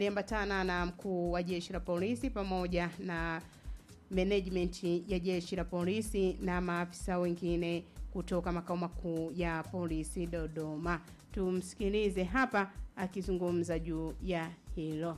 aliambatana na mkuu wa jeshi la polisi pamoja na management ya jeshi la polisi na maafisa wengine kutoka makao makuu ya polisi Dodoma. Tumsikilize hapa akizungumza juu ya hilo.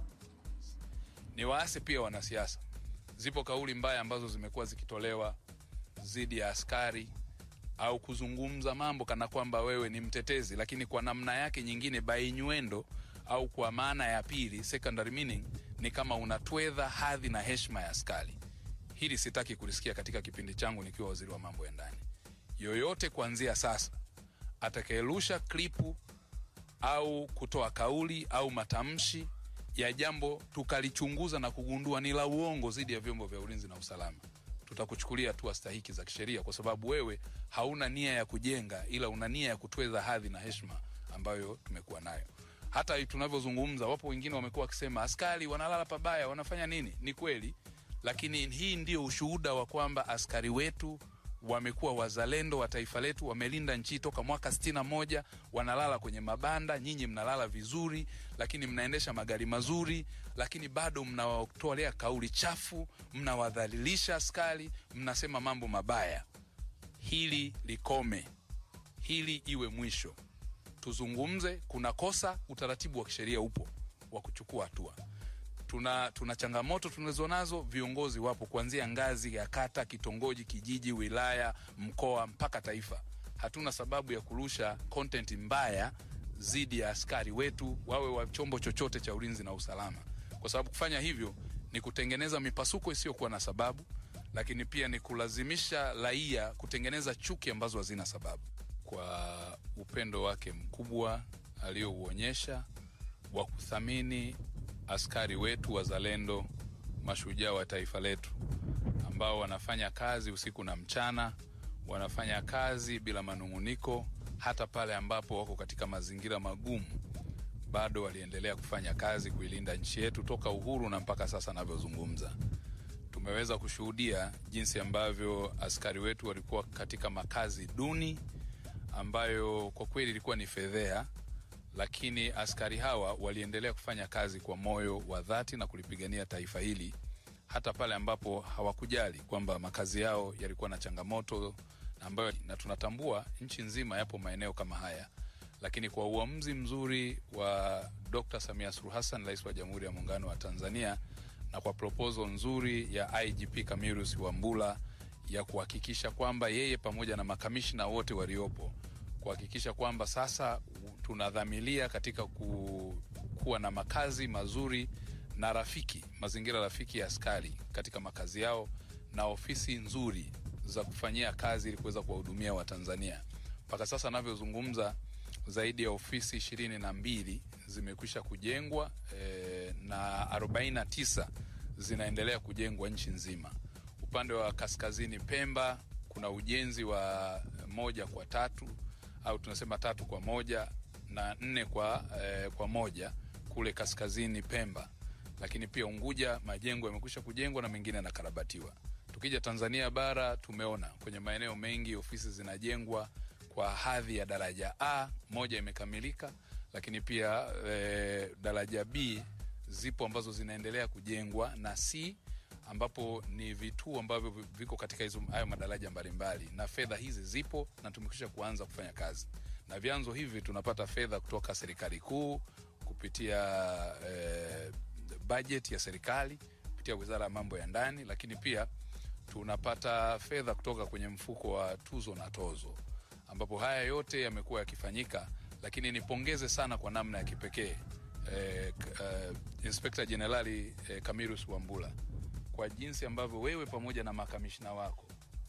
Ni waase pia wanasiasa. Zipo kauli mbaya ambazo zimekuwa zikitolewa dhidi ya askari au kuzungumza mambo kana kwamba wewe ni mtetezi, lakini kwa namna yake nyingine bainyuendo au kwa maana ya pili secondary meaning ni kama unatwedha hadhi na heshima ya askari. Hili sitaki kulisikia katika kipindi changu nikiwa waziri wa mambo ya ndani. Yoyote kuanzia sasa atakayerusha klipu au kutoa kauli au matamshi ya jambo tukalichunguza na kugundua ni la uongo dhidi ya vyombo vya ulinzi na usalama, tutakuchukulia hatua stahiki za kisheria, kwa sababu wewe hauna nia ya kujenga, ila una nia ya kutweza hadhi na heshima ambayo tumekuwa nayo. Hata tunavyozungumza, wapo wengine wamekuwa wakisema askari wanalala pabaya, wanafanya nini? Ni kweli, lakini hii ndio ushuhuda wa kwamba askari wetu wamekuwa wazalendo wa taifa letu, wamelinda nchi toka mwaka sitini na moja. Wanalala kwenye mabanda, nyinyi mnalala vizuri, lakini mnaendesha magari mazuri, lakini bado mnawatolea kauli chafu, mnawadhalilisha askari, mnasema mambo mabaya. Hili likome, hili iwe mwisho. Tuzungumze, kuna kosa, utaratibu wa kisheria upo wa kuchukua hatua tuna, tuna changamoto tunazonazo, viongozi wapo kuanzia ngazi ya kata, kitongoji, kijiji, wilaya, mkoa mpaka taifa. Hatuna sababu ya kurusha content mbaya dhidi ya askari wetu, wawe wa chombo chochote cha ulinzi na usalama, kwa sababu kufanya hivyo ni kutengeneza mipasuko isiyokuwa na sababu, lakini pia ni kulazimisha raia kutengeneza chuki ambazo hazina sababu. Kwa upendo wake mkubwa aliyouonyesha wa kuthamini askari wetu wazalendo, mashujaa wa taifa letu, ambao wanafanya kazi usiku na mchana, wanafanya kazi bila manung'uniko, hata pale ambapo wako katika mazingira magumu, bado waliendelea kufanya kazi kuilinda nchi yetu toka uhuru na mpaka sasa anavyozungumza. Tumeweza kushuhudia jinsi ambavyo askari wetu walikuwa katika makazi duni ambayo kwa kweli ilikuwa ni fedhea lakini askari hawa waliendelea kufanya kazi kwa moyo wa dhati na kulipigania taifa hili hata pale ambapo hawakujali kwamba makazi yao yalikuwa na changamoto ambayo, na tunatambua nchi nzima yapo maeneo kama haya, lakini kwa uamuzi mzuri wa Dr. Samia Suluhu Hassan, rais wa Jamhuri ya Muungano wa Tanzania, na kwa proposal nzuri ya IGP Camillus Wambura ya kuhakikisha kwamba yeye pamoja na makamishna wote waliopo kuhakikisha kwamba sasa tunadhamilia katika ku, kuwa na makazi mazuri na rafiki, mazingira rafiki ya askari katika makazi yao na ofisi nzuri za kufanyia kazi ili kuweza kuwahudumia Watanzania. Mpaka sasa navyozungumza, zaidi ya ofisi ishirini na mbili zimekwisha kujengwa e, na arobaini na tisa zinaendelea kujengwa nchi nzima. Upande wa kaskazini Pemba kuna ujenzi wa moja kwa tatu au tunasema tatu kwa moja na nne kwa, eh, kwa moja kule kaskazini Pemba, lakini pia Unguja majengo yamekwisha kujengwa na mengine yanakarabatiwa. Tukija Tanzania bara tumeona kwenye maeneo mengi ofisi zinajengwa kwa hadhi ya daraja A, moja imekamilika, lakini pia eh, daraja B zipo ambazo zinaendelea kujengwa na C ambapo ni vituo ambavyo viko katika hizo hayo madaraja mbalimbali, na fedha hizi zipo na tumekwisha kuanza kufanya kazi, na vyanzo hivi tunapata fedha kutoka serikali kuu kupitia eh, bajeti ya serikali kupitia wizara ya mambo ya ndani, lakini pia tunapata fedha kutoka kwenye mfuko wa tuzo na tozo, ambapo haya yote yamekuwa yakifanyika, lakini nipongeze sana kwa namna ya kipekee eh, uh, Inspekta Jenerali eh, Camillus Wambura kwa jinsi ambavyo wewe pamoja na makamishna wako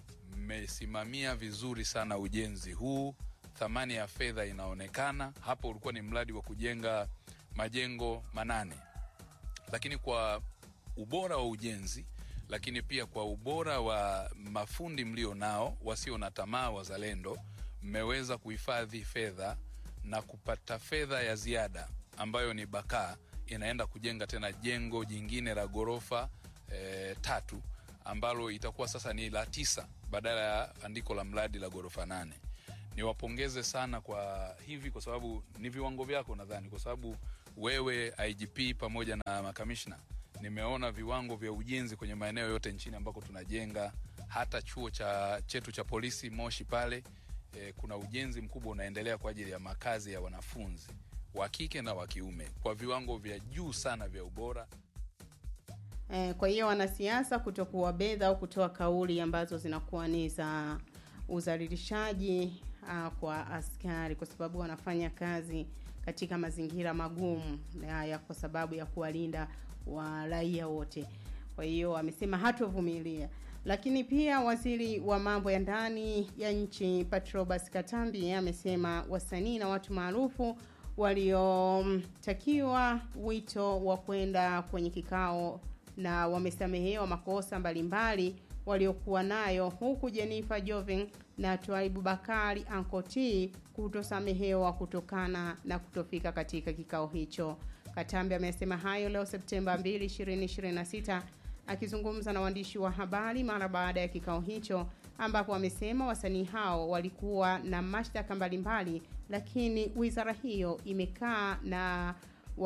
mmesimamia vizuri sana ujenzi huu. Thamani ya fedha inaonekana hapo. Ulikuwa ni mradi wa kujenga majengo manane, lakini kwa ubora wa ujenzi, lakini pia kwa ubora wa mafundi mlio nao wasio na tamaa, wazalendo, mmeweza kuhifadhi fedha na kupata fedha ya ziada ambayo ni bakaa, inaenda kujenga tena jengo jingine la ghorofa E, tatu ambalo itakuwa sasa ni la tisa badala ya andiko la mradi la ghorofa nane. Niwapongeze sana kwa hivi, kwa sababu ni viwango vyako nadhani, kwa sababu wewe IGP pamoja na makamishna, nimeona viwango vya ujenzi kwenye maeneo yote nchini ambako tunajenga, hata chuo cha chetu cha polisi Moshi pale e, kuna ujenzi mkubwa unaendelea kwa ajili ya makazi ya wanafunzi wa kike na wa kiume kwa viwango vya juu sana vya ubora. Eh, kwa hiyo wanasiasa kutokuwabedha au kutoa kauli ambazo zinakuwa ni za udhalilishaji uh, kwa askari kwa sababu wanafanya kazi katika mazingira magumu ya, ya kwa sababu ya kuwalinda wa raia wote. Kwa hiyo amesema hatovumilia. Lakini pia waziri wa mambo ya ndani ya nchi Patrobas Katambi amesema wasanii na watu maarufu waliotakiwa wito wa kwenda kwenye kikao na wamesamehewa makosa mbalimbali waliokuwa nayo huku Jennifer Jovin na Twaibu Bakari Ankoti kutosamehewa kutokana na kutofika katika kikao hicho. Katambi amesema hayo leo Septemba 2, 2026 akizungumza na waandishi wa habari mara baada ya kikao hicho ambapo amesema wasanii hao walikuwa na mashtaka mbalimbali, lakini wizara hiyo imekaa na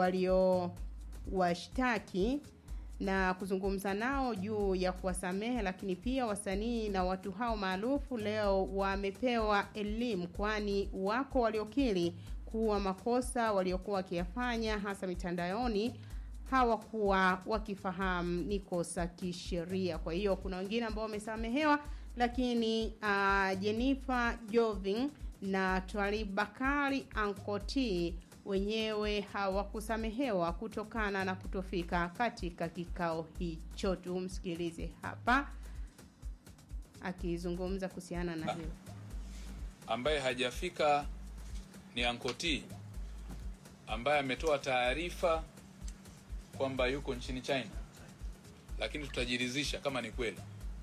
waliowashtaki na kuzungumza nao juu ya kuwasamehe, lakini pia wasanii na watu hao maarufu leo wamepewa elimu, kwani wako waliokiri kuwa makosa waliokuwa wakiyafanya hasa mitandaoni hawakuwa wakifahamu ni kosa kisheria. Kwa hiyo kuna wengine ambao wamesamehewa, lakini uh, Jennifer Jovin na Twalib Bakari Ankoti wenyewe hawakusamehewa kutokana na kutofika katika kikao hicho. Tumsikilize hapa akizungumza kuhusiana na hilo. Ambaye hajafika ni Ankoti ambaye ametoa taarifa kwamba yuko nchini China, lakini tutajiridhisha kama ni kweli,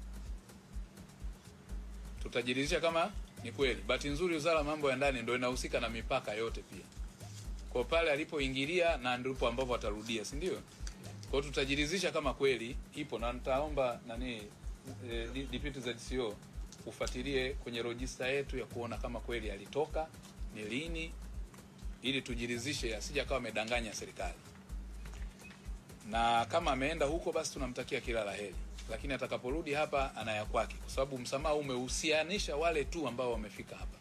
tutajiridhisha kama ni kweli. Bahati nzuri, wizara ya mambo ya ndani ndio inahusika na mipaka yote pia kwa pale alipoingilia na ndipo ambapo atarudia, si ndio? Kwa tutajiridhisha kama kweli ipo, na nitaomba nani e, Deputy ZCO ufuatilie kwenye rojista yetu ya kuona kama kweli alitoka ni lini, ili tujiridhishe asije akawa amedanganya serikali, na kama ameenda huko basi tunamtakia kila la heri, lakini atakaporudi hapa anaya kwake, kwa sababu msamaha umehusianisha wale tu ambao wamefika hapa.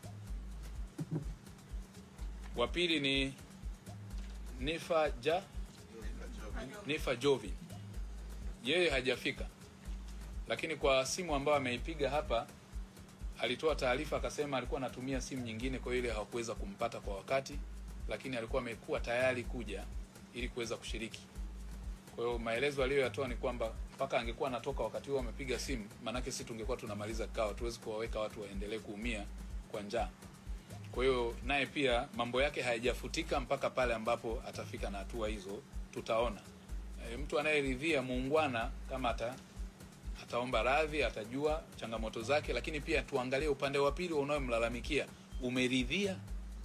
Wa pili ni Nifa ja Nifa Jovin, yeye hajafika, lakini kwa simu ambayo ameipiga hapa alitoa taarifa akasema alikuwa anatumia simu nyingine, kwa ile hawakuweza kumpata kwa wakati, lakini alikuwa amekuwa tayari kuja ili kuweza kushiriki. Kwa hiyo maelezo aliyoyatoa ni kwamba mpaka angekuwa anatoka wakati huo amepiga simu, maanake si tungekuwa tunamaliza kikao, hatuwezi kuwaweka watu waendelee kuumia kwa njaa. Kwa hiyo naye pia mambo yake hayajafutika mpaka pale ambapo atafika na hatua hizo, tutaona. E, mtu anayeridhia muungwana kama ata ataomba radhi, atajua changamoto zake, lakini pia tuangalie upande wa pili unayomlalamikia, umeridhia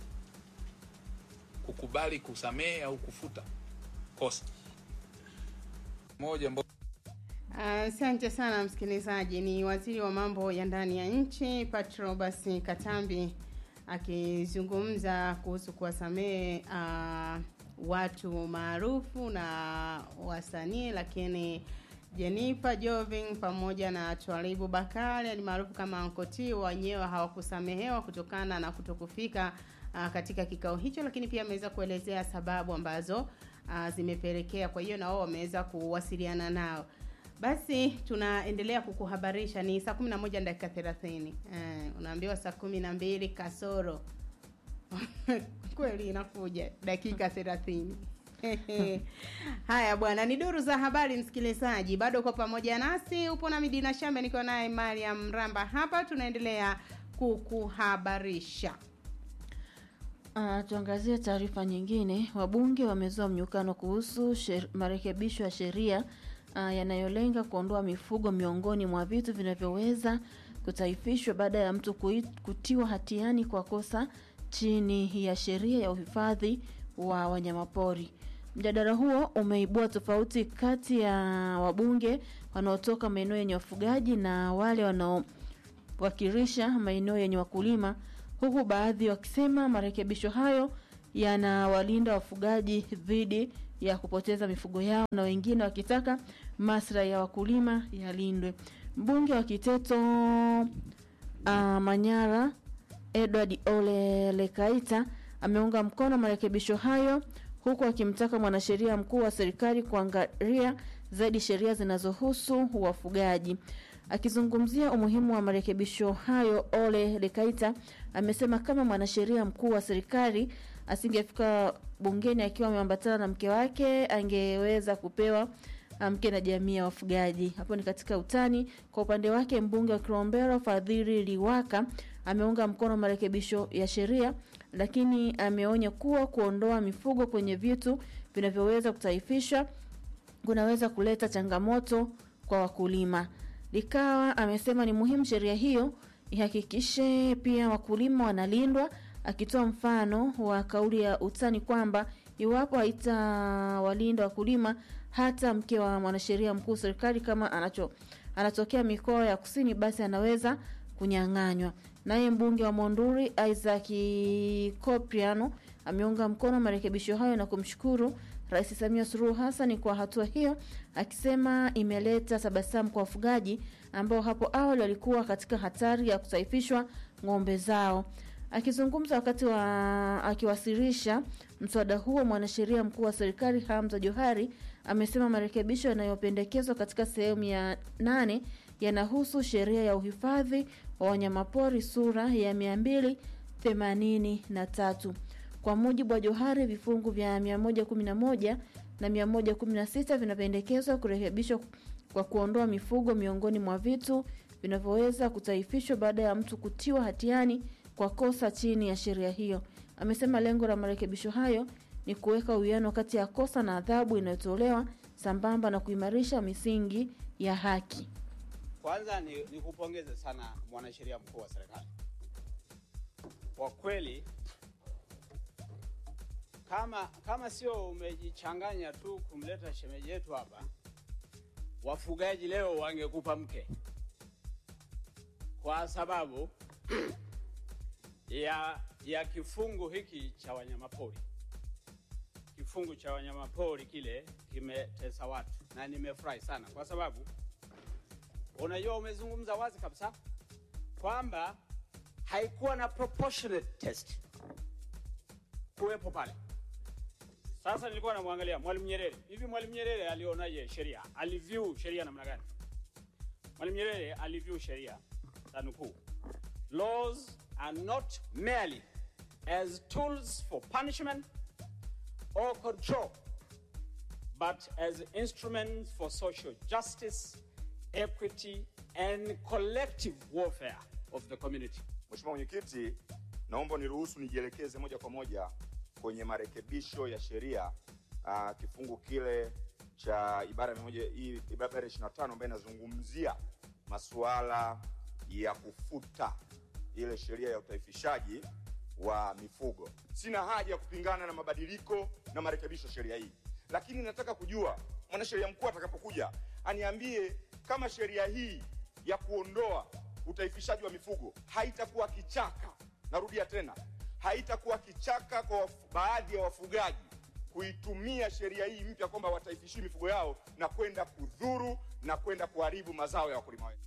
kukubali kusamehe au kufuta kosa moja. Asante uh, sana msikilizaji. Ni waziri wa mambo ya ndani ya nchi Patrobas Katambi akizungumza kuhusu kuwasamehe uh, watu maarufu na wasanii, lakini Jennifer Jovin pamoja na Twalibu Bakari alimaarufu kama Ankoti wenyewe hawakusamehewa kutokana na kutokufika uh, katika kikao hicho, lakini pia ameweza kuelezea sababu ambazo uh, zimepelekea. Kwa hiyo na wao wameweza kuwasiliana nao. Basi tunaendelea kukuhabarisha. Ni saa 11 dakika 30. Eh, unaambiwa saa 12 kasoro kweli inakuja dakika 30. Haya bwana, ni duru za habari msikilizaji, bado uko pamoja nasi, upo na Midina Shambe, niko naye Mariam Ramba hapa, tunaendelea kukuhabarisha. Uh, tuangazie taarifa nyingine. Wabunge wamezua mnyukano kuhusu marekebisho ya sheria uh, yanayolenga kuondoa mifugo miongoni mwa vitu vinavyoweza kutaifishwa baada ya mtu kutiwa hatiani kwa kosa chini ya sheria ya uhifadhi wa wanyamapori. Mjadala huo umeibua tofauti kati ya wabunge wanaotoka maeneo yenye wafugaji na wale wanaowakilisha maeneo yenye wakulima, huku baadhi wakisema marekebisho hayo yanawalinda wafugaji dhidi ya kupoteza mifugo yao na wengine wakitaka maslahi ya wakulima yalindwe. Mbunge wa Kiteto uh, Manyara Edward Ole Lekaita ameunga mkono marekebisho hayo huku akimtaka mwanasheria mkuu wa serikali kuangalia zaidi sheria zinazohusu wafugaji. Akizungumzia umuhimu wa marekebisho hayo, Ole Lekaita amesema kama mwanasheria mkuu wa serikali asingefika bungeni akiwa ameambatana na mke wake, angeweza kupewa mke na jamii ya wafugaji. Hapo ni katika utani. Kwa upande wake, mbunge wa Kilombero Fadhili Liwaka ameunga mkono marekebisho ya sheria, lakini ameonya kuwa kuondoa mifugo kwenye vitu vinavyoweza kutaifishwa kunaweza kuleta changamoto kwa wakulima. Likawa amesema ni muhimu sheria hiyo ihakikishe pia wakulima wanalindwa, akitoa mfano wa kauli ya utani kwamba iwapo haitawalinda wakulima, hata mke wa mwanasheria mkuu serikali kama anacho anatokea mikoa ya kusini, basi anaweza kunyang'anywa. Naye mbunge wa Monduli Isaac Kopriano ameunga mkono marekebisho hayo na kumshukuru Rais Samia Suluhu Hassan kwa hatua hiyo, akisema imeleta tabasamu kwa wafugaji ambao hapo awali walikuwa katika hatari ya kutaifishwa ng'ombe zao. Akizungumza wakati wa akiwasilisha mswada huo, mwanasheria mkuu wa serikali Hamza Johari amesema marekebisho yanayopendekezwa katika sehemu ya nane yanahusu sheria ya uhifadhi wa wanyamapori sura ya mia mbili themanini na tatu. Kwa mujibu wa Johari, vifungu vya 111 na 116 vinapendekezwa kurekebishwa kwa kuondoa mifugo miongoni mwa vitu vinavyoweza kutaifishwa baada ya mtu kutiwa hatiani kwa kosa chini ya sheria hiyo. Amesema lengo la marekebisho hayo ni kuweka uwiano kati ya kosa na adhabu inayotolewa sambamba na kuimarisha misingi ya haki. Kwanza ni, ni kupongeze sana mwanasheria mkuu wa serikali. Kwa kweli kama kama sio umejichanganya tu kumleta shemeji yetu hapa, wafugaji leo wangekupa mke, kwa sababu ya ya kifungu hiki cha wanyamapori. Kifungu cha wanyamapori kile kimetesa watu, na nimefurahi sana kwa sababu unajua, umezungumza wazi kabisa kwamba haikuwa na proportionate test kuwepo pale. Sasa nilikuwa namwangalia Mwalimu Nyerere. Hivi Mwalimu Nyerere alionaje sheria? Aliview sheria namna gani? Mwalimu Nyerere aliview sheria tanukuu, laws are not merely as tools for punishment or control but as instruments for social justice, equity and collective warfare of the community. Mheshimiwa Mwenyekiti, naomba niruhusu nijielekeze moja kwa moja kwenye marekebisho ya sheria uh, kifungu kile cha ibara ya moja hii ibara ya 25 ambayo inazungumzia masuala ya kufuta ile sheria ya utaifishaji wa mifugo. Sina haja ya kupingana na mabadiliko na marekebisho ya sheria hii, lakini nataka kujua mwanasheria mkuu atakapokuja aniambie kama sheria hii ya kuondoa utaifishaji wa mifugo haitakuwa kichaka. Narudia tena, haitakuwa kichaka kwa wafu- baadhi ya wafugaji kuitumia sheria hii mpya kwamba wataifishii mifugo yao na kwenda kudhuru na kwenda kuharibu mazao ya wakulima wetu.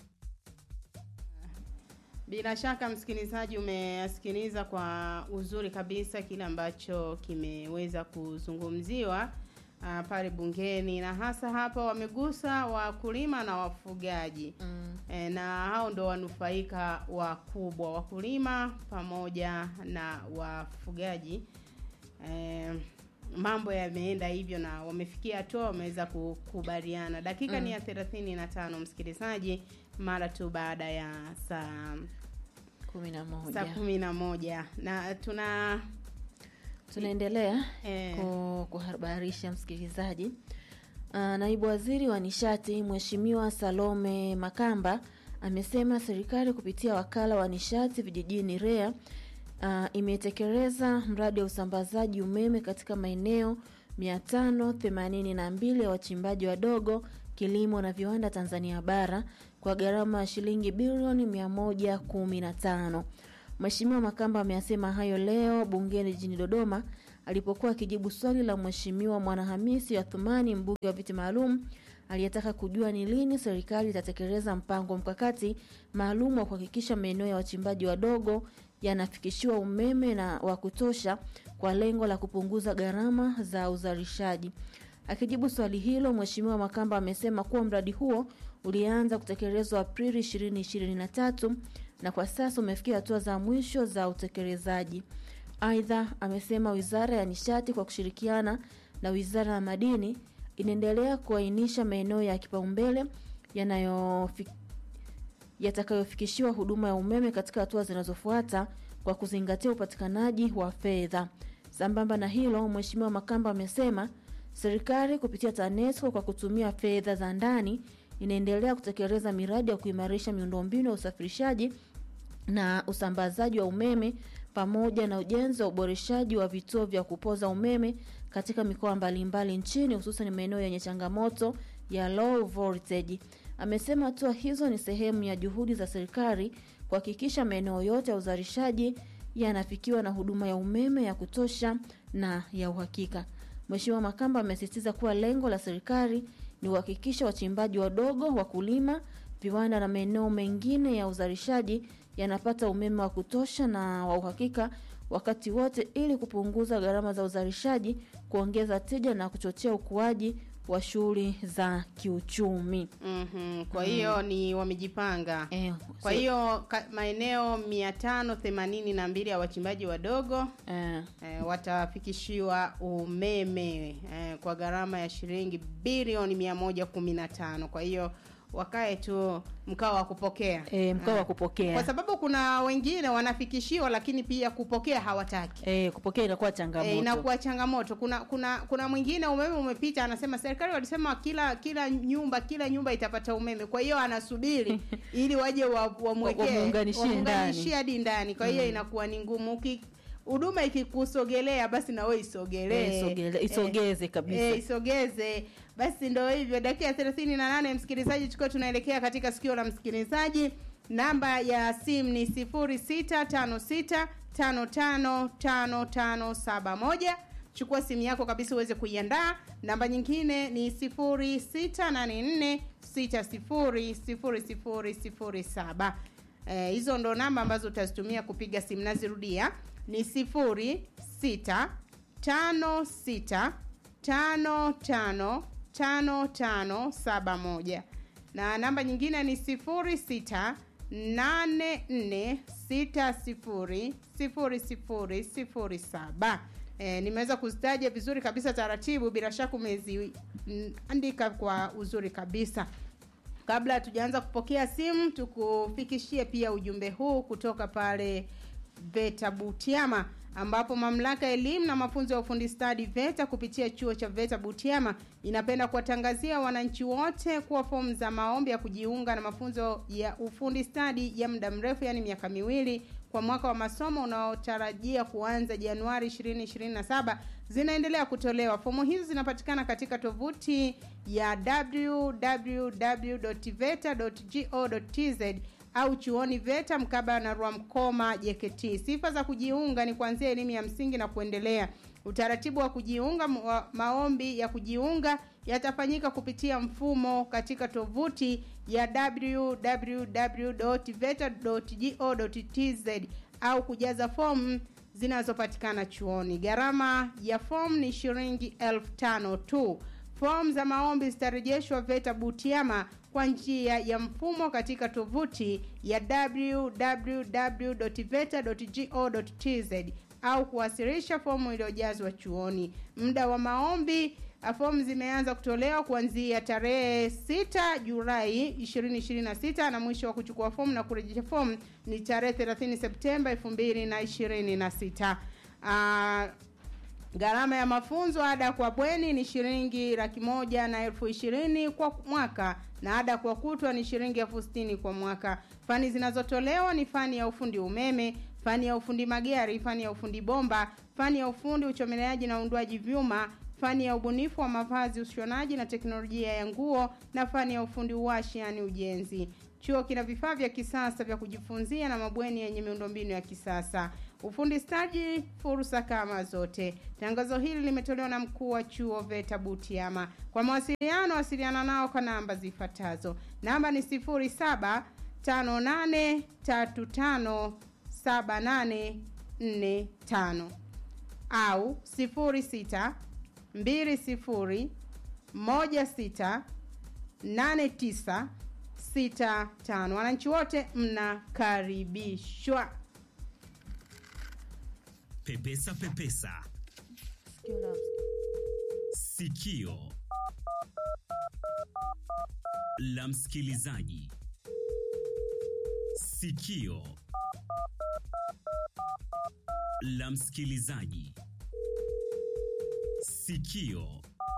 Bila shaka msikilizaji, umesikiliza kwa uzuri kabisa kile ambacho kimeweza kuzungumziwa uh, pale bungeni, na hasa hapa wamegusa wakulima na wafugaji Mm. e, na hao ndo wanufaika wakubwa, wakulima pamoja na wafugaji. E, mambo yameenda hivyo na wamefikia hatua wameweza kukubaliana. Dakika ni ya thelathini na tano msikilizaji, mara tu baada ya saa kumi na saa moja kumi na moja na tuna tunaendelea eh, ku- kuhabarisha msikilizaji. Ah, Naibu Waziri wa Nishati Mheshimiwa Salome Makamba amesema serikali kupitia wakala wa nishati vijijini REA ah, imetekeleza mradi wa usambazaji umeme katika maeneo 582 ya wachimbaji wadogo, kilimo na viwanda Tanzania bara kwa gharama ya shilingi bilioni 115. Mheshimiwa Makamba ameyasema hayo leo bungeni jijini Dodoma alipokuwa akijibu swali la Mheshimiwa Mwanahamisi Athumani, mbunge wa viti maalum aliyetaka kujua ni lini serikali itatekeleza mpango mkakati maalum wa kuhakikisha maeneo ya wachimbaji wadogo yanafikishiwa umeme na wa kutosha kwa lengo la kupunguza gharama za uzalishaji. Akijibu swali hilo, Mheshimiwa Makamba amesema kuwa mradi huo ulianza kutekelezwa Aprili 2023 na kwa sasa umefikia hatua za mwisho za utekelezaji. Aidha, amesema Wizara ya Nishati kwa kushirikiana na Wizara ya Madini inaendelea kuainisha maeneo ya kipaumbele yanayofi yatakayofikishiwa huduma ya umeme katika hatua zinazofuata kwa kuzingatia upatikanaji wa fedha. Sambamba na hilo, Mheshimiwa Makamba amesema serikali kupitia TANESCO kwa kutumia fedha za ndani inaendelea kutekeleza miradi ya kuimarisha miundombinu ya usafirishaji na usambazaji wa umeme pamoja na ujenzi wa uboreshaji wa vituo vya kupoza umeme katika mikoa mbalimbali nchini hususan maeneo yenye changamoto ya low voltage. Amesema hatua hizo ni sehemu ya juhudi za serikali kuhakikisha maeneo yote ya uzalishaji yanafikiwa na huduma ya umeme ya kutosha na ya uhakika. Mheshimiwa Makamba amesisitiza kuwa lengo la serikali ni kuhakikisha wachimbaji wadogo, wakulima, viwanda na maeneo mengine ya uzalishaji yanapata umeme wa kutosha na wa uhakika wakati wote ili kupunguza gharama za uzalishaji, kuongeza tija na kuchochea ukuaji wa shughuli za kiuchumi. Mhm, kwa hiyo ni wamejipanga Eh, kwa so- hiyo ka- maeneo mia tano themanini na mbili ya wachimbaji wadogo eh, eh, watafikishiwa umeme eh, kwa gharama ya shilingi bilioni mia moja kumi na tano kwa hiyo wakae tu mkao wa kupokea eh, mkao wa kwa kupokea sababu kuna wengine wanafikishiwa lakini pia kupokea hawataki eh, kupokea inakuwa changamoto E, inakuwa changamoto. Kuna kuna kuna mwingine umeme umepita, anasema serikali walisema kila kila nyumba kila nyumba itapata umeme, kwa hiyo anasubiri ili waje wa- wamwekee Wamuunganishie wamuunganishie hadi ndani. Kwa hiyo inakuwa ni ngumu. Uki- huduma ikikusogelea basi na wewe isogelee, Eh, isogele- isogeze kabisa. Eh, isogeze. Basi ndo hivyo, dakika thelathini na nane msikilizaji, tukiwa tunaelekea katika sikio la msikilizaji. Namba ya simu ni sifuri sita tano sita tano tano tano tano saba moja. Chukua simu yako kabisa uweze kuiandaa. Namba nyingine ni sifuri sita nane nne sita sifuri sifuri sifuri sifuri saba. Eh, hizo ndo namba ambazo utazitumia kupiga simu. Nazirudia ni sifuri sita tano sita tano tano tano tano saba moja na namba nyingine ni sifuri sita nane nne sita sifuri sifuri sifuri sifuri saba e, nimeweza kuzitaja vizuri kabisa taratibu bila shaka umeziandika kwa uzuri kabisa kabla hatujaanza kupokea simu tukufikishie pia ujumbe huu kutoka pale VETA Butiama ambapo mamlaka ya elimu na mafunzo ya ufundi stadi VETA kupitia chuo cha VETA Butiama inapenda kuwatangazia wananchi wote kuwa fomu za maombi ya kujiunga na mafunzo ya ufundi stadi ya muda mrefu yani miaka miwili kwa mwaka wa masomo unaotarajia kuanza Januari 2027 zinaendelea kutolewa. Fomu hizi zinapatikana katika tovuti ya www.veta.go.tz au chuoni VETA mkabala na Rwamkoma JKT. Sifa za kujiunga ni kuanzia elimu ya msingi na kuendelea. Utaratibu wa kujiunga wa maombi ya kujiunga yatafanyika kupitia mfumo katika tovuti ya www.veta.go.tz au kujaza fomu zinazopatikana chuoni. Gharama ya fomu ni shilingi elfu tano tu. Fomu za maombi zitarejeshwa VETA Butiama kwa njia ya mfumo katika tovuti ya www.veta.go.tz au kuwasilisha fomu iliyojazwa chuoni. Muda wa maombi uh, fomu zimeanza kutolewa kuanzia tarehe 6 Julai 2026 na mwisho wa kuchukua fomu na kurejesha fomu ni tarehe 30 Septemba 2026. Uh, Gharama ya mafunzo ada kwa bweni ni shilingi laki moja na elfu ishirini kwa mwaka na ada kwa kutwa ni shilingi elfu sitini kwa mwaka. Fani zinazotolewa ni fani ya ufundi umeme, fani ya ufundi magari, fani ya ufundi bomba, fani ya ufundi uchomeleaji na uundwaji vyuma, fani ya ubunifu wa mavazi, ushonaji na teknolojia ya nguo na fani ya ufundi uwashi yani ujenzi. Chuo kina vifaa vya kisasa vya kujifunzia na mabweni yenye miundombinu ya kisasa. Ufundi stadi, fursa kama zote. Tangazo hili limetolewa na mkuu wa chuo VETA Butiama. Kwa mawasiliano, wasiliana nao kwa namba zifuatazo. Namba ni 07 58357845 au 06 20 16 89 65. Wananchi wote mnakaribishwa. Pepesa Pepesa Sikio la sikio la msikilizaji. Sikio la msikilizaji. Sikio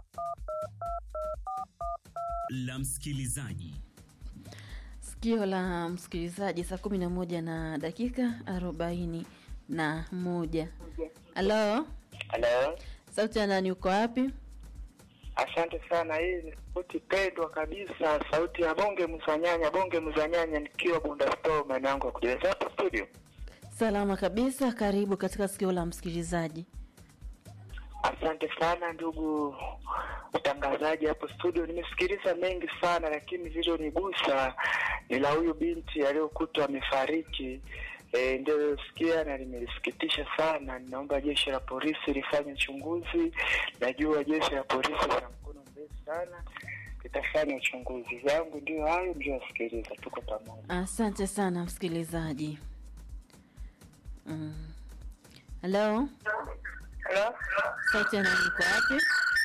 la msikilizaji. sikio la msikilizaji saa kumi na moja na dakika arobaini na moja halo Halo, sauti ya nani uko wapi asante sana. Hii ni sauti pendwa kabisa, sauti ya bonge mzanyanya, bonge mzanyanya, nikiwa Bunda Store, maeneo yangu ya kujeleza hapa studio. salama kabisa karibu katika sikio la msikilizaji Asante sana ndugu mtangazaji hapo studio. Nimesikiliza mengi sana, lakini zilizonigusa ni la huyu binti aliyokutwa amefariki. E, ndio sikia na limelisikitisha sana. Ninaomba jeshi la polisi lifanye uchunguzi. Najua jeshi la polisi lina mkono mrefu sana, litafanya uchunguzi. Yangu ndio hayo, ndio nasikiliza. Tuko pamoja. asante sana msikilizaji Mm. halo Halo, sauti ya nani uko wapi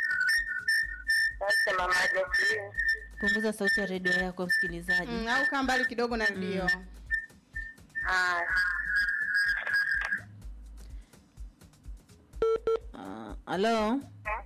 sasa mama Jacqueline. punguza sauti ya redio yako msikilizaji Mm, au kaa mbali kidogo na redio. Ah, Ah, halo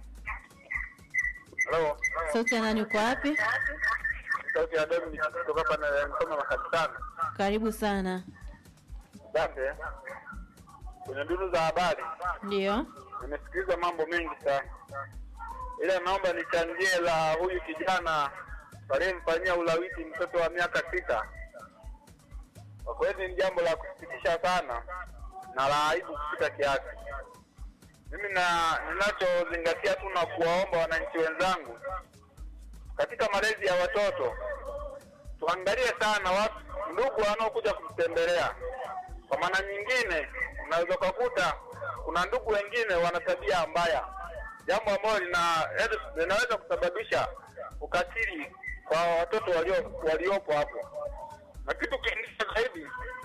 Halo, sauti ya nani uko wapi sauti ya Dominic kutoka hapa na msoma makanisani. karibu sana Asante. Kwenye duru za habari ndio nimesikiliza mambo mengi sana, ila naomba nichangie la huyu kijana aliyemfanyia ulawiti mtoto wa miaka sita. Kwa kweli ni jambo la kusikitisha sana na la aibu kupita kiasi. Mimi na ninachozingatia tu na kuwaomba wananchi wenzangu katika malezi ya watoto tuangalie sana watu ndugu wanaokuja kututembelea. Kwa maana nyingine, unaweza ukakuta kuna ndugu wengine wana tabia mbaya, jambo ambalo lina linaweza kusababisha ukatili kwa watoto walio waliopo hapo. Na kitu kingine zaidi,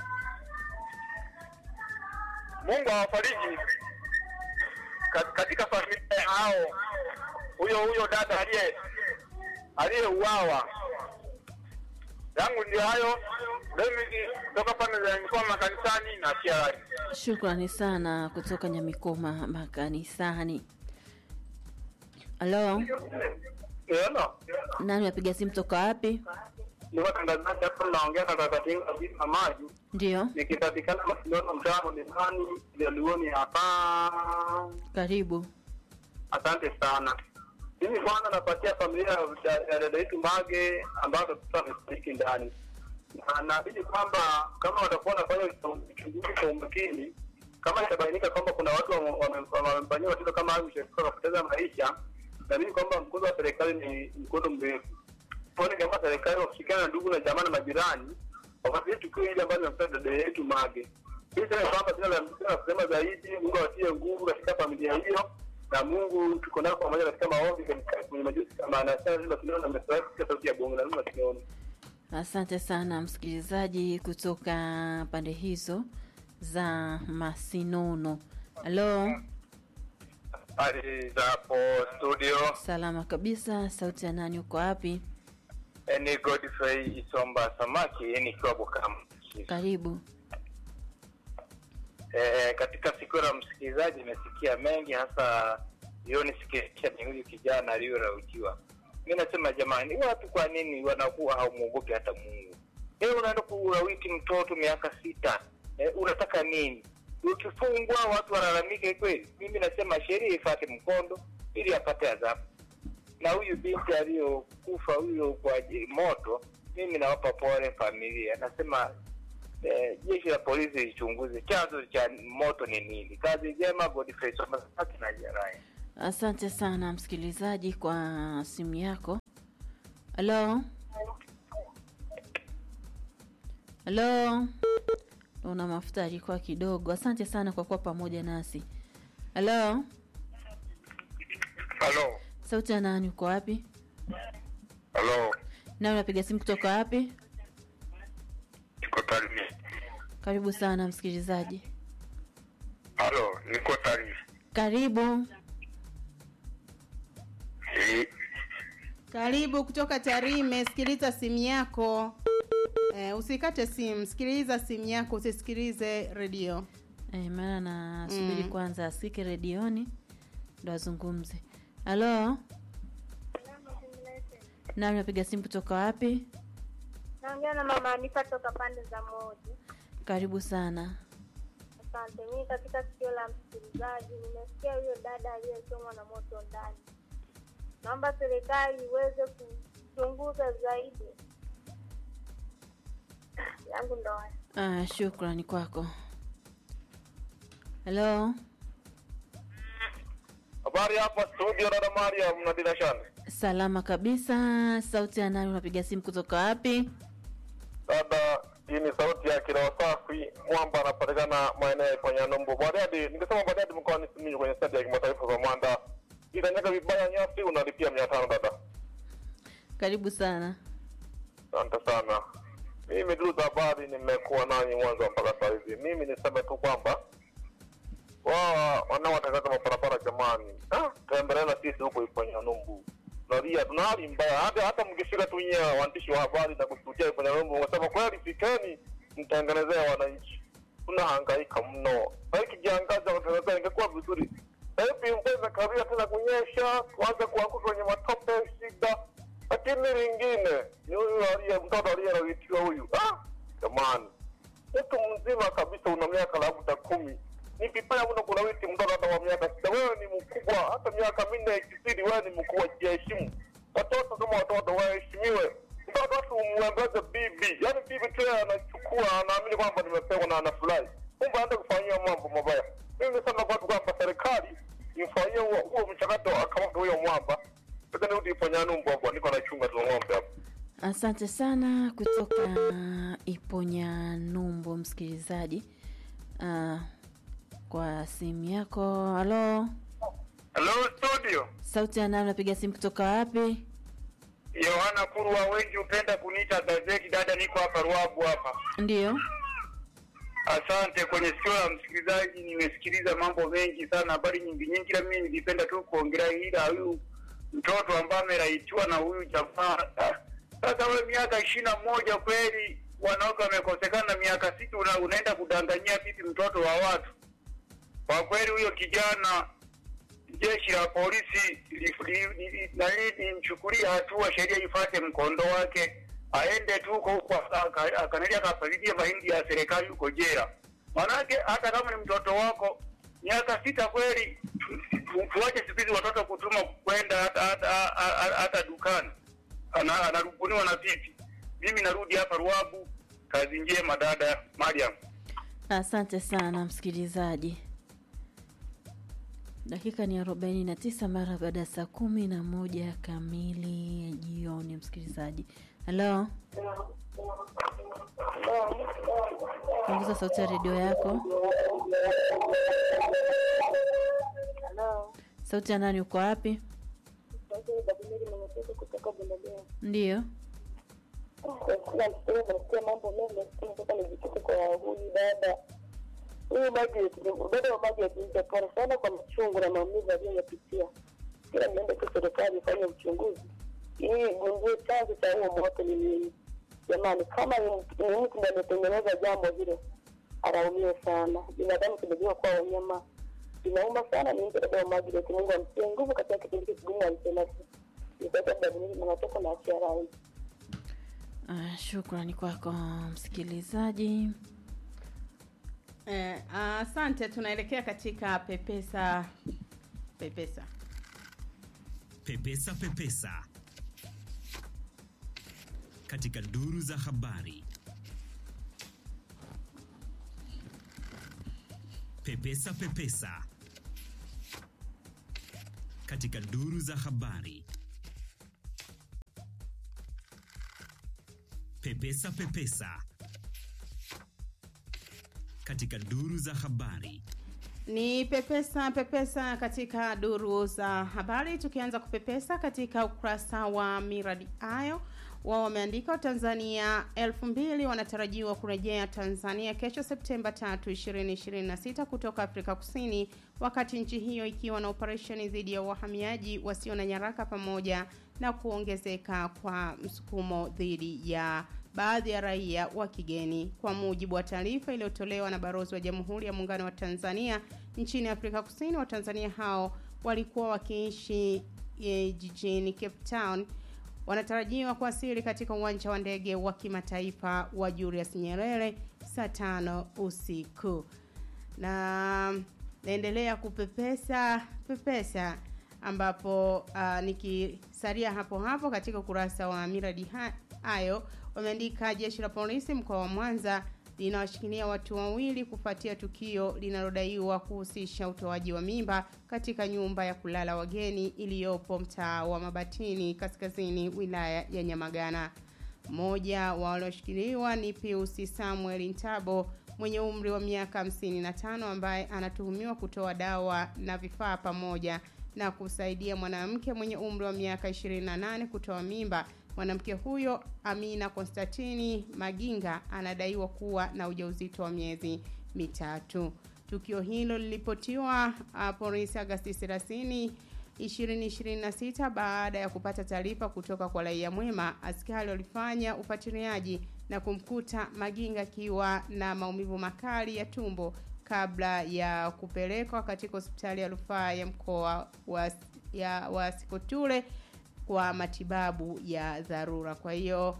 Mungu awafariji kat- katika familia hao, huyo huyo dada aliye aliyeuawa yangu ndio hayo David kutoka pande za mikoa makanisani na TRI. shukrani sana kutoka nyamikoma makanisani halo Hello. nani wapiga simu toka wapi Ni watangazaji hapo naongea na kakatinga kabisa maji. ndio Nikipatikana Barcelona mtaa Mlimani, Jaluoni hapa. karibu Asante sana. Mimi kwanza napatia familia ya ya dada yetu Mage ambayo mtoto amefariki ndani, na naamini kwamba kama watakuwa wanafanya uchunguzi kwa umakini, kama itabainika kwamba kuna watu wame- wame- wamemfanyia watoto kama hayo ushauri wakapoteza maisha, naamini kwamba mkono wa serikali ni mkono mrefu. Tuone kama serikali wakishirikiana na ndugu na jamaa na majirani wafuatilie tukio hili ambalo limempata dada yetu Mage. Hii sema kwamba sina la sina la kusema zaidi. Mungu awatie nguvu katika familia hiyo na Mungu tuko nao pamoja katika maombi katika kwenye majusi kama anasema lazima tunaona na message katika sauti ya bongo lazima tunaona. asante sana msikilizaji kutoka pande hizo za masinono halo Hali za hapo studio salama kabisa sauti ya nani uko wapi ni Godfrey Isomba Samaki nikiwa Bukama. karibu E, katika siku la msikilizaji nimesikia mengi hasa hiyo nisikilisha ni huyu kijana aliyolaujiwa. Mi nasema jamani, watu kwa nini wanakuwa haumwogopi hata Mungu? E, unaenda kulawiti mtoto miaka sita e, unataka nini? Ukifungwa watu walalamike kweli? Mimi nasema sheria ifate mkondo ili apate adhabu. Na huyu binti aliyokufa huyo kwa je- moto mimi nawapa pole familia. Nasema eh, jeshi la polisi lichunguze chanzo cha moto ni nini. Kazi njema, Godfrey Somasaki na Jerai. Asante sana msikilizaji kwa simu yako. Halo, halo, una mafuta alikuwa kidogo. Asante sana kwa kuwa pamoja nasi. Halo, Halo, sauti ya nani? Uko wapi? halo, Na unapiga simu kutoka wapi? niko Tarime. Karibu sana msikilizaji. Halo, niko Tarime. Karibu. Karibu kutoka Tarime, sikiliza simu yako. Eh, usikate simu, sikiliza simu yako, usisikilize redio. Eh, maana nasubiri Mm. kwanza asikike redioni ndo azungumze. Halo, na unapiga simu kutoka wapi? Naongea na mama Anifa toka pande za Moji. Karibu sana. Asante. Mimi katika sikio la msikilizaji nimesikia huyo dada aliyechomwa na moto ndani. Naomba serikali iweze kuchunguza zaidi. yangu ndo haya. Ah, shukrani kwako. Halo, Habari hapa studio, dada Mariam na Dina Shande. salama kabisa. Sauti ya nani? Unapiga simu kutoka wapi? Dada, hii ni sauti ya Kiroa Safi. Mwamba anapatikana maeneo ya Iponyanombo. Bariadi, nikisema Bariadi mkoani Simiyu kwenye stadi ya kimataifa za Mwanda. Itanyaga vibaya nyasi unalipia mia tano dada. Karibu sana. Asante sana. Mimi duru za habari nimekuwa nanyi mwanzo mpaka saa hizi. Mimi niseme tu kwamba wao wanaotangaza mabarabara jamani, ah, tembelea na sisi huko Iponyanumbu. Nalia tuna hali mbaya, hata hata mkifika tu nyie waandishi wa habari na kushuhudia Iponyanumbu, wasema kweli, fikeni mtengenezea wananchi. Tunahangaika mno. Sasa kijiangaza watangaza ingekuwa vizuri. Sasa hivi mvua imekawia tena kunyesha, tuanze kuanguka kwenye matope, shida lakini lingine ni huyu aliye mtoto aliyelawitiwa huyu ah, jamani mtu mzima kabisa una miaka labda kumi ni vibaya mno kulawiti mtoto hata wa miaka sita wewe ni mkubwa hata miaka minne ikizidi wewe ni mkubwa jiheshimu watoto kama watoto waheshimiwe mtoto watu umwembeze bibi yaani bibi tu yeye anachukua anaamini kwamba nimepewa na anafurahi kumbe aende kufanyia mambo mabaya mimi nisema kwatu kwamba serikali imfanyie huo huo mchakato akamata huyo mwamba sasa nirudi Iponyanumbu hapo niko nachunga tu ng'ombe hapo Asante sana kutoka Iponya Numbo, msikilizaji uh, kwa simu yako. Halo, Hello studio sauti ya nani? Unapiga simu kutoka wapi? Yohana Kurwa wengi hupenda kuniita gazeti dada niko hapa Ruabu hapa Ndiyo, Asante. Kwenye sikio la msikilizaji, nimesikiliza mambo mengi sana, habari nyingi nyingi, ila mimi nilipenda tu kuongelea ila huyu mtoto ambaye ameraitiwa na huyu jamaa. Ah, Sasa wewe miaka ishirini na moja kweli, wanawake wamekosekana na miaka sita, una, unaenda kudanganyia vipi mtoto wa watu? Kwa kweli huyo kijana, jeshi la polisi li- li- li- nani limchukulia hatua, sheria ifuate mkondo wake, aende tu huko huko aka- akanalia akapalilia mahindi ya serikali huko jela. Manake hata kama ni mtoto wako miaka sita kweli, tu- tu- tuache siku hizi watoto kutuma kwenda hata, hata, hata, hata dukani, Ana- anarubuniwa na vipi? Mimi narudi hapa Ruabu. Kazi njema dada Mariam. asante sana msikilizaji. Dakika ni arobaini na tisa mara baada ya saa kumi na moja kamili ya jioni. Msikilizaji, halo, punguza sauti ya redio yako. Halo. Sauti ya nani? Uko wapi? Sauti ya Dabineri Mwenyekezo kutoka Bundabea. Ndiyo, Kila msikia nasikia mambo mengi, lakini nataka nijikite kwa huyu dada. Huyu Margaret, dada wa Margaret ni pole sana kwa machungu na maumivu aliyoyapitia. Kila niende tu serikali ifanye uchunguzi ili igundue chanzo cha huo moto ni nini. Jamani, kama ni mtu ni mtu ndiye ametengeneza jambo hilo, alaumiwe sana. Binadamu tumejua kuwa wanyama inauma sana. Ni mtu dada wa Margaret, Mungu amtie nguvu katika kipindi hiki kigumu alichonasi. Nitaita Dabineri Mwenyekezo na achia rai. uh, shukrani kwako msikilizaji. Eh, asante. Tunaelekea katika pepesa pepesa. Pepesa Pepesa katika duru za habari. Pepesa Pepesa katika duru za habari. Pepesa Pepesa katika duru za habari. Ni pepesa pepesa katika duru za habari, tukianza kupepesa katika ukurasa wa miradi ayo wao wameandika Watanzania elfu mbili wanatarajiwa kurejea Tanzania kesho Septemba 3, 2026 kutoka Afrika Kusini, wakati nchi hiyo ikiwa na operesheni dhidi ya wahamiaji wasio na nyaraka pamoja na kuongezeka kwa msukumo dhidi ya baadhi ya raia wa kigeni. Kwa mujibu wa taarifa iliyotolewa na balozi wa Jamhuri ya Muungano wa Tanzania nchini Afrika Kusini, Watanzania hao walikuwa wakiishi e, jijini Cape Town wanatarajiwa kuwasili katika uwanja wa ndege wa kimataifa wa Julius Nyerere saa tano usiku. Na naendelea kupepesa pepesa ambapo uh, nikisalia hapo hapo katika ukurasa wa miradi hayo wameandika jeshi la polisi mkoa wa Mwanza linawashikilia watu wawili kufuatia tukio linalodaiwa kuhusisha utoaji wa mimba katika nyumba ya kulala wageni iliyopo mtaa wa Mabatini kaskazini wilaya ya Nyamagana. Mmoja wa walioshikiliwa ni Pius Samuel Ntabo mwenye umri wa miaka 55 ambaye anatuhumiwa kutoa dawa na vifaa pamoja na kusaidia mwanamke mwenye umri wa miaka 28 kutoa mimba. Mwanamke huyo Amina Konstantini Maginga anadaiwa kuwa na ujauzito wa miezi mitatu. Tukio hilo lilipotiwa uh, polisi Agasti 30 2026 baada ya kupata taarifa kutoka kwa raia mwema. Askari walifanya ufuatiliaji na kumkuta Maginga akiwa na maumivu makali ya tumbo kabla ya kupelekwa katika hospitali ya rufaa ya mkoa wa, ya, wa Sikotule kwa matibabu ya dharura. Kwa hiyo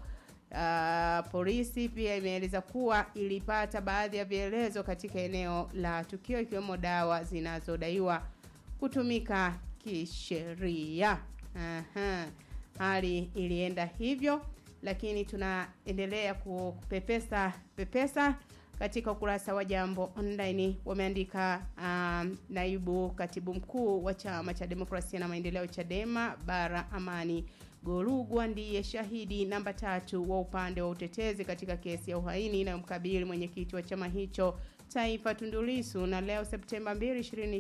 uh, polisi pia imeeleza kuwa ilipata baadhi ya vielezo katika eneo la tukio ikiwemo dawa zinazodaiwa kutumika kisheria. Aha. Hali ilienda hivyo, lakini tunaendelea kupepesa pepesa katika ukurasa wa Jambo Online wameandika um, naibu katibu mkuu wa chama cha demokrasia na maendeleo Chadema bara Amani Gorugwa ndiye shahidi namba tatu wa upande wa utetezi katika kesi ya uhaini inayomkabili mwenyekiti wa chama hicho taifa Tundu Lissu, na leo Septemba 2,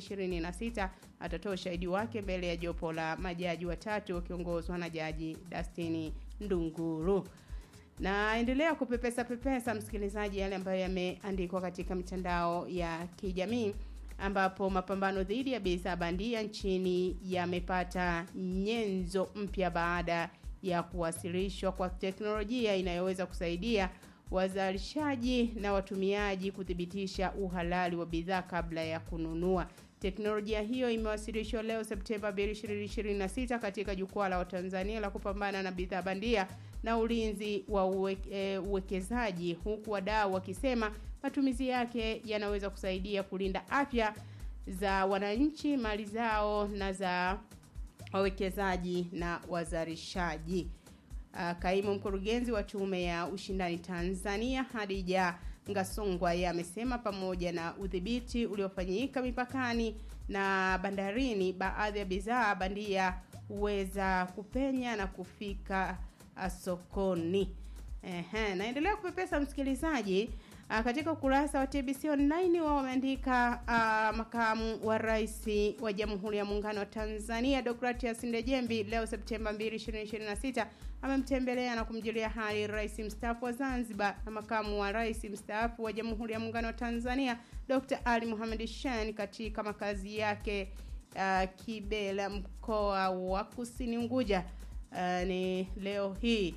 2026 atatoa ushahidi wake mbele ya jopo la majaji watatu wakiongozwa na jaji Dastini Ndunguru na endelea kupepesa pepesa msikilizaji yale ambayo yameandikwa katika mitandao ya kijamii ambapo mapambano dhidi ya bidhaa bandia nchini yamepata nyenzo mpya baada ya kuwasilishwa kwa teknolojia inayoweza kusaidia wazalishaji na watumiaji kuthibitisha uhalali wa bidhaa kabla ya kununua. Teknolojia hiyo imewasilishwa leo Septemba 2, 2026 katika jukwaa la Watanzania la kupambana na bidhaa bandia na ulinzi wa uwe, e, uwekezaji huku wadau wakisema matumizi yake yanaweza kusaidia kulinda afya za wananchi, mali zao na za wawekezaji na wazalishaji. Uh, kaimu mkurugenzi wa tume ya ushindani Tanzania Hadija Ngasongwa yeye amesema pamoja na udhibiti uliofanyika mipakani na bandarini, baadhi ya bidhaa bandia huweza kupenya na kufika uh, sokoni. Ehe, naendelea kupepesa msikilizaji uh, katika ukurasa wa TBC online wao wameandika uh, makamu wa rais wa Jamhuri ya Muungano wa Tanzania Deogratias Ndejembi leo Septemba 2, 2026 amemtembelea na kumjulia hali rais mstaafu wa Zanzibar na makamu wa rais mstaafu wa Jamhuri ya Muungano wa Tanzania Dr. Ali Mohamed Shein katika makazi yake uh, Kibela mkoa wa Kusini Unguja uh, ni leo hii.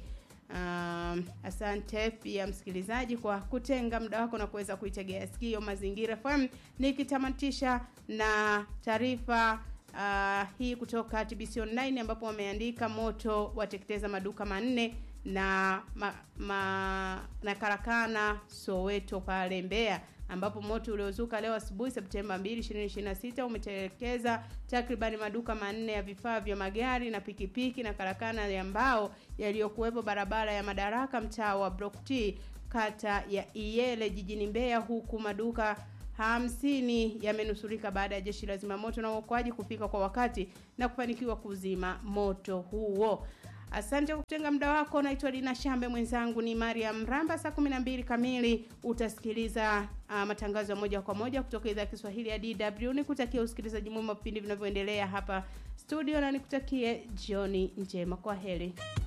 Um, asante pia msikilizaji kwa kutenga muda wako na kuweza kuitegea sikio Mazingira FM, nikitamatisha na taarifa uh, hii kutoka TBC Online ambapo wameandika moto wateketeza maduka manne na ma, ma, na karakana Soweto pale Mbeya ambapo moto uliozuka leo asubuhi Septemba 2, 2026 umetelekeza takribani maduka manne ya vifaa vya magari na pikipiki na karakana ya mbao yaliyokuwepo barabara ya Madaraka mtaa wa Block T kata ya Iyele jijini Mbeya huku maduka hamsini yamenusurika baada ya jeshi la zimamoto na uokoaji kufika kwa wakati na kufanikiwa kuzima moto huo. Asante kwa kutenga muda wako. Naitwa Dina Shambe, mwenzangu ni Mariam Ramba. Saa 12 kamili utasikiliza uh, matangazo ya moja kwa moja kutoka idhaa ya Kiswahili ya DW. Nikutakia usikilizaji mwema wa vipindi vinavyoendelea hapa studio na nikutakie jioni njema. Kwa heri.